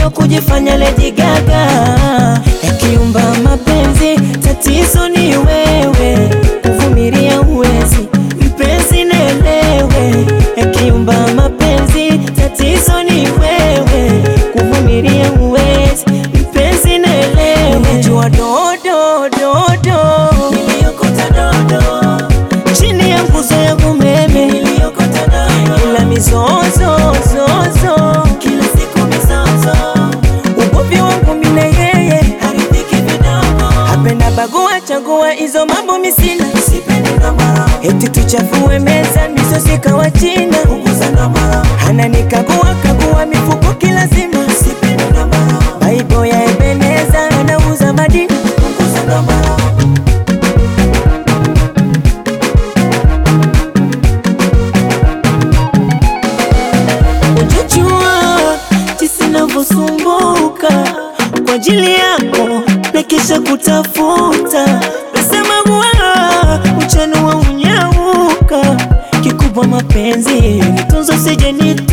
so kujifanya Lady Gaga. Yakiumba mapenzi, tatizo ni wewe, kuvumilia uwezi, mpenzi nielewe. Yakiumba mapenzi, tatizo ni wewe, kuvumilia uwezi, mpenzi nielewe. Unajua dodo dodo, niliokota dodo chini ya nguzo ya umeme niliokota dodo, ila mizozo zozo, kila siku mizozo, ugomvi wangu mimi na yeye haridhiki vidogo, hapenda bagua chagua, hizo mambo misina, sipendi ngoma, eti tuchafue meza misosi kawa china, punguza ngoma, ananikagua kagua mifuko kila zima, sipendi ngoma, baibo ya Ebeneza anauza madini, punguza ngoma. Ujajua jinsi navyosumbuka kwa ajili yako na kisha kutafuta nasema huwa uchano wa unyauka kikubwa mapenzi nitunzo sije